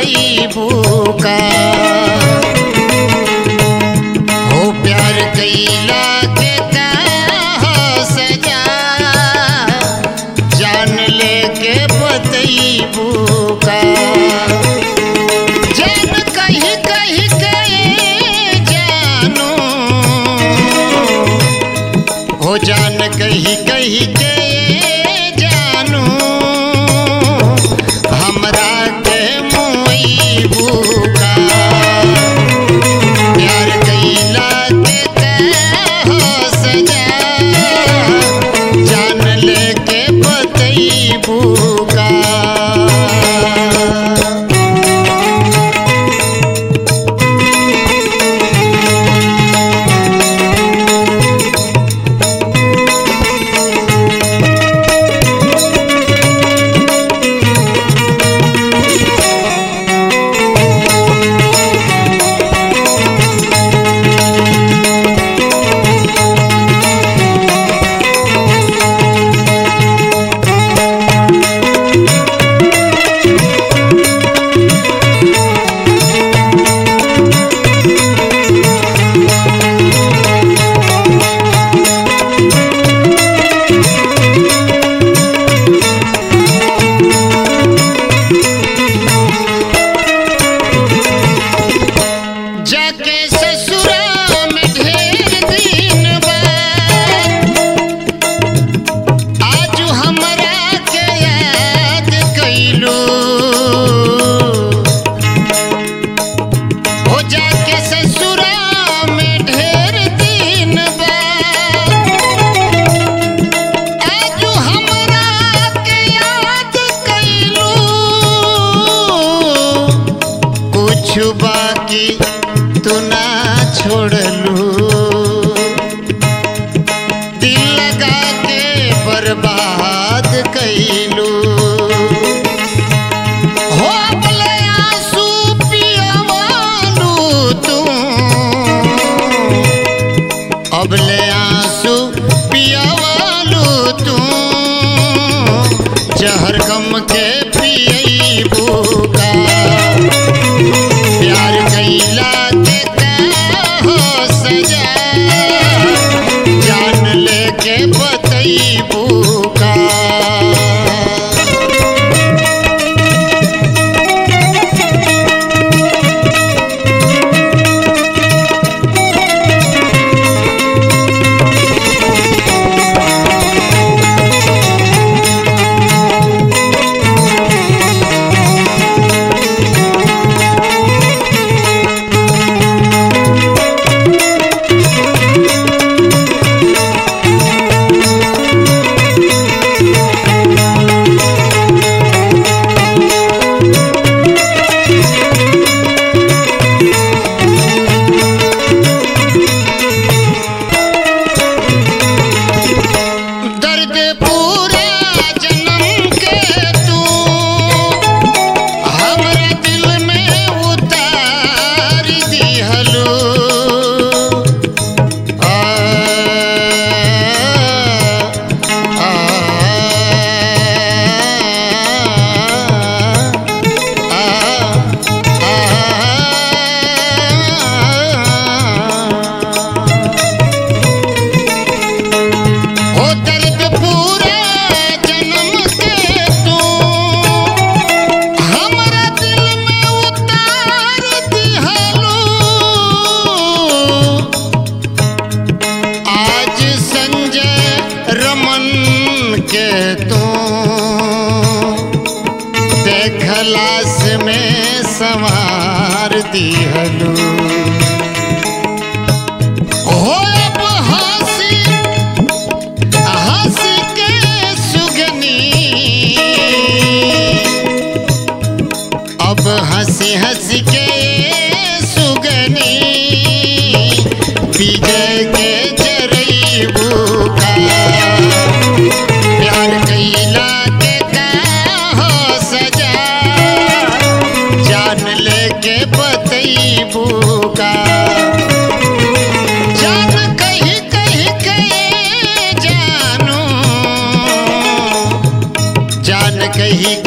बतैबू का हो प्यार कैला के का सजा जान लेके बतैबू का जान कहीं कहीं के जानू हो जान कहीं कहीं के जानू हमरा के मुईबू का प्यार कैला के का सजा जान लेके बतैबू का जाके ससुरा में ढेर दिन बाद आज हमरा के याद कैलू हो जाके ससुरा में ढेर दिन बाद आज हमरा के याद कैलू कुछ बाकी तू ना छोड़लू दिल लगा के बर्बाद कैलू हो अपने आंसू पियवालू तू अबले आंसू पियवालू तू जहर गम के पियबू का प्यार कैला के हो सजा जान लेके बतैबू का दर्द पूरा जन्म के तू हमरा दिल में उतार दिहलो आ, आ, आ, आ, हो दर्द पूरा जन्म के तू हमरा दिल में उतार दिहलो आज संजय रमन के तू देखलास में संवार दिहलो हो अब हंसी हंस के सुगनी अब हंसी हंस के सुगनी विजय के जरईबू का प्यार कैला के का हो सजा जान लेके बतैबू का जान कहीं कहीं के जानू जान कहीं